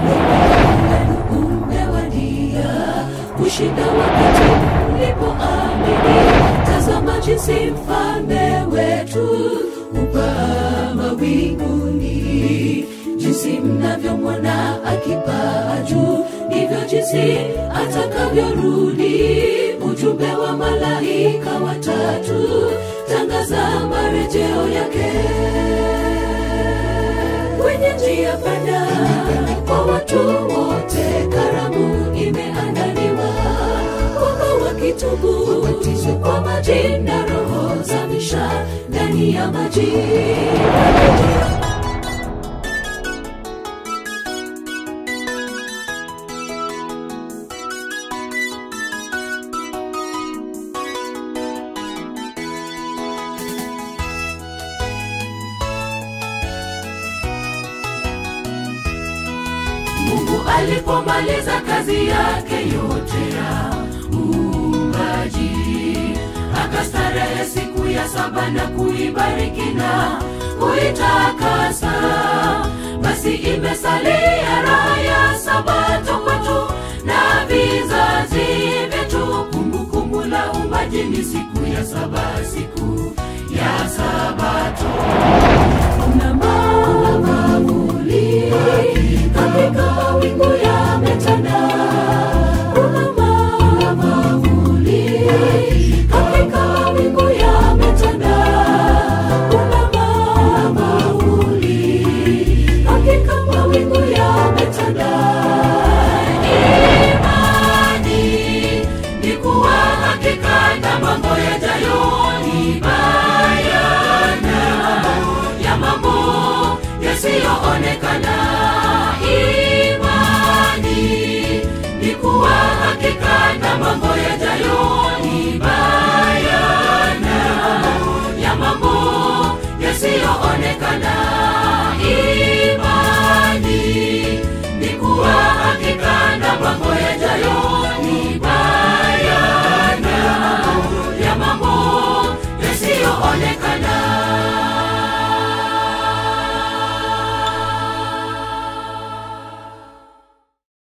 wenu umewadia kushinda wakati mlipoamini. Tazama jinsi mfalme wetu upaa mawinguni, jinsi mnavyomwona akipaa juu, ndivyo jinsi atakavyorudi. Ujumbe wa malaika watatu, tangaza marejeo yake kwenye njia panda kwa watu wote, karamu imeandaliwa kwamba wakitubu wabatizwe kwa maji na roho zamisha ndani ya maji. Mungu alipomaliza kazi yake yote ya uumbaji, akastarehe siku ya saba na kuibariki na kuitakasa. Basi imesalia raha ya sabato kwetu na vizazi vyetu. Kumbukumbu la uumbaji ni siku ya saba, siku ya sabato